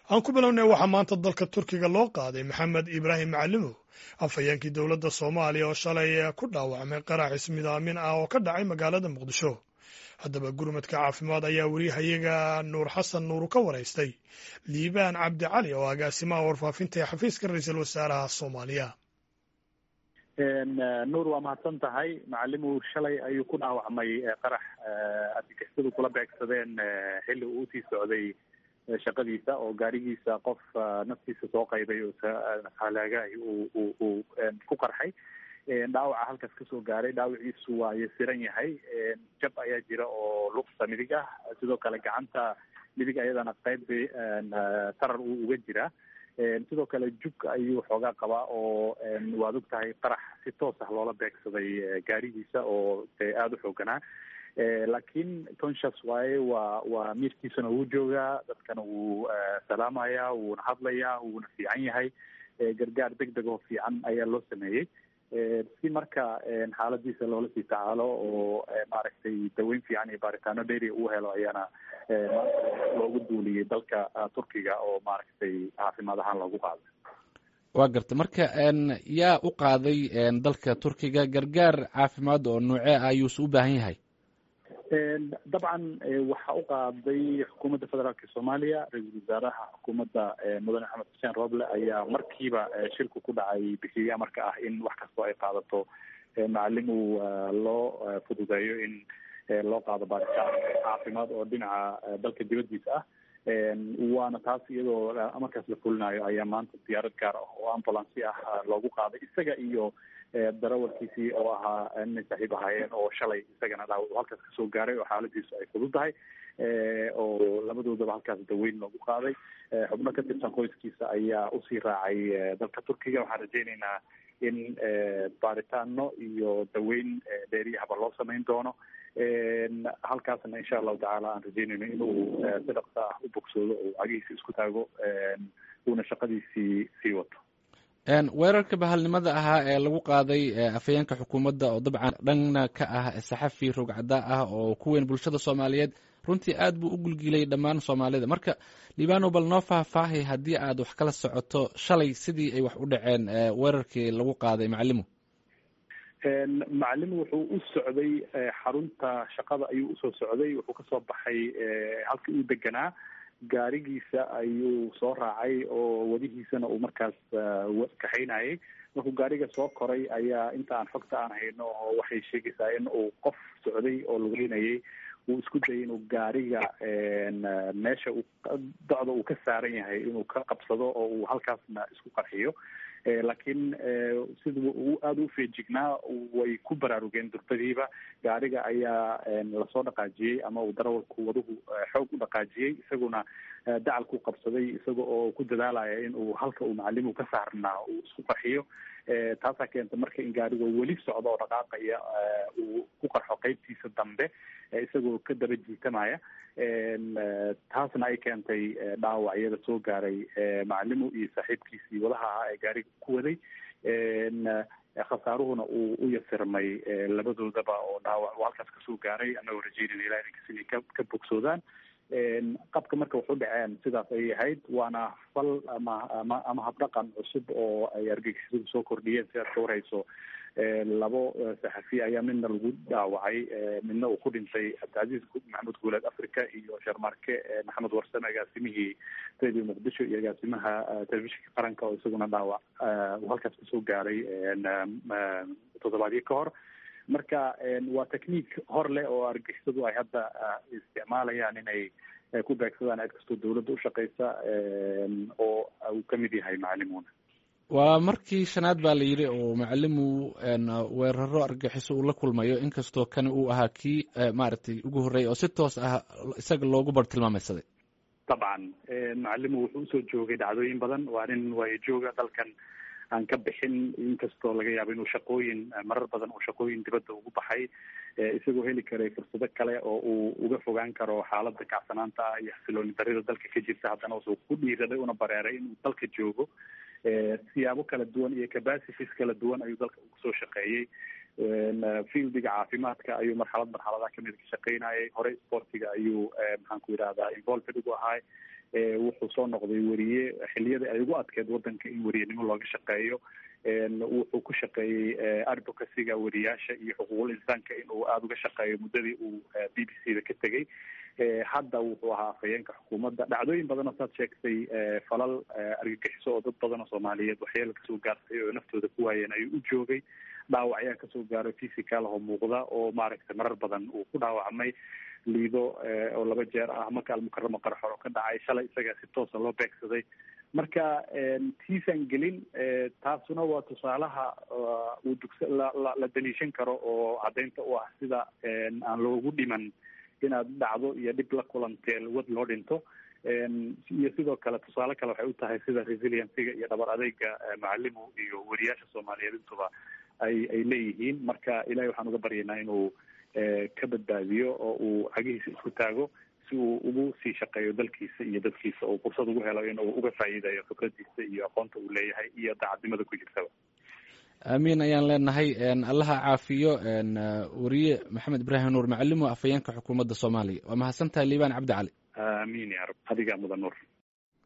aan ku bilownay waxaa maanta dalka turkiga loo qaaday maxamed ibraahim macalimow afhayeenkii dowladda soomaaliya oo shalay ku dhaawacmay qarax ismidaamin ah oo ka dhacay magaalada muqdisho haddaba gurmadka caafimaad ayaa weriyahayaga nuur xasan nuuru ka waraystay liibaan cabdi cali oo agaasimaha warfaafinta ee xafiiska ra-iisul wasaaraha soomaaliya nuur waa mahadsan tahay macalimu shalay ayuu ku dhaawacmay qarax argagixisadu kula beegsadeen xilli uu usii socday shaqadiisa oo gaarigiisa qof naftiisa soo qaybay oo halaagahi uu uu ku qarxay dhaawaca halkaas kasoo gaaray dhaawiciisu waa yasiran yahay jab ayaa jira oo lugta midig ah sidoo kale gacanta midig ayadana qayb tarar uu uga jiraa sidoo kale jug ayuu xoogaa qabaa oo waad og tahay qarax si toos ah loola beegsaday gaarigiisa oo dee aada u xooganaa laakiin conscious waaye waa waa miirkiisana wuu joogaa dadkana wuu salaamayaa wuuna hadlayaa wuuna fiican yahay gargaar deg deg oo fiican ayaa loo sameeyey si marka xaaladiisa loola sii tacaalo oo maaragtay daweyn fiican iyo baaritaano dheeri uu helo ayaana loogu duuliyey dalka turkiga oo maaragtay caafimaad ahaan loogu qaaday waa garta marka yaa u qaaday dalka turkiga gargaar caafimaad oo noocee ah ayuuse u baahan yahay dabcan waxa u qaaday xukuumadda federaalka soomaaliya ra-iisul wasaaraha xukuumadda mudane axmed xuseen roble ayaa markiiba shilku ku dhacay bixiyey amarka ah in wax kastoo ay qaadato macalin uu loo fududeeyo in loo qaado baaritaan caafimaad oo dhinaca dalka dibaddiisa ah waana taas iyadoo markaas la fulinayo ayaa maanta diyaarad gaar ah oo ambulancy ah loogu qaaday isaga iyo darawalkiisii oo ahaa inay saaxiib ahaayeen oo shalay isagana dhaawac halkaas kasoo gaaray oo xaaladiisu ay fudud tahay oo labadoodaba halkaas daweyn loogu qaaday xubno ka tirsan qoyskiisa ayaa usii raacay dalka turkiga waxaan rajeyneynaa in baaritaano iyo daweyn dheeriyahaba loo samayn doono halkaasna insha allahu tacaala aan rajeynayno inuu si dhaqso ah u bogsoodo oo cagihiisa isku taago uuna shaqadiisii sii wato weerarka bahalnimada ahaa ee lagu qaaday afhayeenka xukuumadda oo dabcan dhanna ka ah saxafi rogcada ah oo ku weyn bulshada soomaaliyeed runtii aad buu u gulgilay dhammaan soomaalida marka libano bal noo faahfaahay haddii aad wax kala socoto shalay sidii ay wax u dhaceen weerarkii lagu qaaday macalimu macalimu wuxuu u socday xarunta shaqada ayuu usoo socday wuxuu kasoo baxay halkii uu deganaa gaarigiisa ayuu soo raacay oo wadihiisana uu markaas kaxaynayay markuu gaariga soo koray ayaa inta aan xogta aan hayno oo waxay sheegaysaa in uu qof socday oo lugeynayay uu isku dayay inuu gaariga meesha uu docda uu ka saaran yahay inuu ka qabsado oo uu halkaasna isku qarxiyo laakiin sida uu aada u feejignaa way ku baraarugeen durbadiiba gaariga ayaa lasoo dhaqaajiyey ama uu darawalku waduhu xoog u dhaqaajiyey isaguna dacalku qabsaday isaga oo ku dadaalaya in uu halka uu macalimu ka saarnaa uu isku qarxiyo taasaa keenta marka in gaariga weli socdo oo dhaqaaqaya uu ku qarxo qeybtiisa dambe isagoo ka daba jiitamaya taasna ay keentay dhaawacyada soo gaaray macalimu iyo saaxiibkiisii wadaha ahaa ee gaariga ku waday khasaaruhuna uu u yasirmay labadoodaba oo dhaawac uu halkaas kasoo gaaray anagoo rajeynayna ilaha idinkas inay ka ka bogsoodaan qabka marka waxu dhaceen sidaas ayay ahayd waana fal ama ama ama habdhaqan cusub oo ay argagixisadu soo kordhiyeen sidaad ka warhayso labo saxafi ayaa midna lagu dhaawacay midna uu ku dhintay cabdicasiis maxamed guuleed africa iyo sharmarke maxamed warsame agaasimihii radio muqdisho iyo agaasimaha telefishinka qaranka oo isaguna dhaawac uu halkaas kasoo gaaray toddobaadyo ka hor marka waa technique hor leh oo argixisadu ay hadda isticmaalayaan inay ku beegsadaan cid kastoo dawladda ushaqeysa oo uu kamid yahay macalimuna waa markii shanaad baa la yidhi oo macalimu weeraro argaxiso uu la kulmayo inkastoo kani uu ahaa kii maaragtay ugu horreeyay oo si toos ah isaga loogu bartilmaameysaday dabcan macalimu wuxuu usoo joogay dhacdooyin badan waa nin waayo jooga dalkan aan ka bixin inkastoo laga yaabo inuu shaqooyin marar badan uu shaqooyin dibadda ugu baxay isagoo heli karay fursado kale oo uu uga fogaan karo xaaladda kacsanaanta ah iyo xasilooni darida dalka ka jirta haddana wuxuu ku dhiiraday una bareeray inuu dalka joogo siyaabo kala duwan iyo capacities kala duwan ayuu dalka kusoo shaqeeyey fieldiga caafimaadka ayuu marxalad marxaladaha kamid ka shaqeynayay horey sportiga ayuu maxaan ku yidhahdaa involved ugu ahaay wuxuu soo noqday weriye xiliyadii ay ugu adkeed wadanka in weriyenimo looga shaqeeyo wuxuu ku shaqeeyey advocacyga weriyaasha iyo xuquuqul insaanka inuu aada uga shaqeeyo muddadii uu b b c da ka tegey hadda wuxuu ahaa afhayeenka xukuumadda dhacdooyin badan oo saad sheegtay falal argagixiso oo dad badan oo soomaaliyeed waxyaala kasoo gaartay oo naftooda ku waayeen ayuu u joogay dhaawac ayaa kasoo gaaray physical oo muuqda oo maaragtay marar badan uu ku dhaawacmay liido oo laba jeer ah maka almukaramo qarxor oo ka dhacay shalay isagaa si toosa loo beegsaday marka tiisaan gelin taasuna waa tusaalaha uu dugsa la la daliishan karo oo caddaynta u ah sida aan loogu dhiman inaad dhacdo iyo dhib la kulantee wad loo dhinto iyo sidoo kale tusaale kale waxay u tahay sida resiliencyga iyo dhabar adeyga macalimu iyo weriyaasha soomaaliyeed intuba ay ay leeyihiin marka ilahay waxaan uga baryaynaa inuu ka badbaadiyo oo uu cagihiisa isku taago si uu ugu sii shaqeeyo dalkiisa iyo dadkiisa oo fursad ugu helo inuu uga faa'iidayo khibradiisa iyo aqoonta uu leeyahay iyo daacadnimada ku jirtaba aamiin ayaan leenahay allaha caafiyo weriye maxamed ibraahim nuur macalimo afhayeenka xukuumadda soomaaliya waa mahadsan tahay liibaan cabdi cali aamiin ya rab adigaa mudan nuur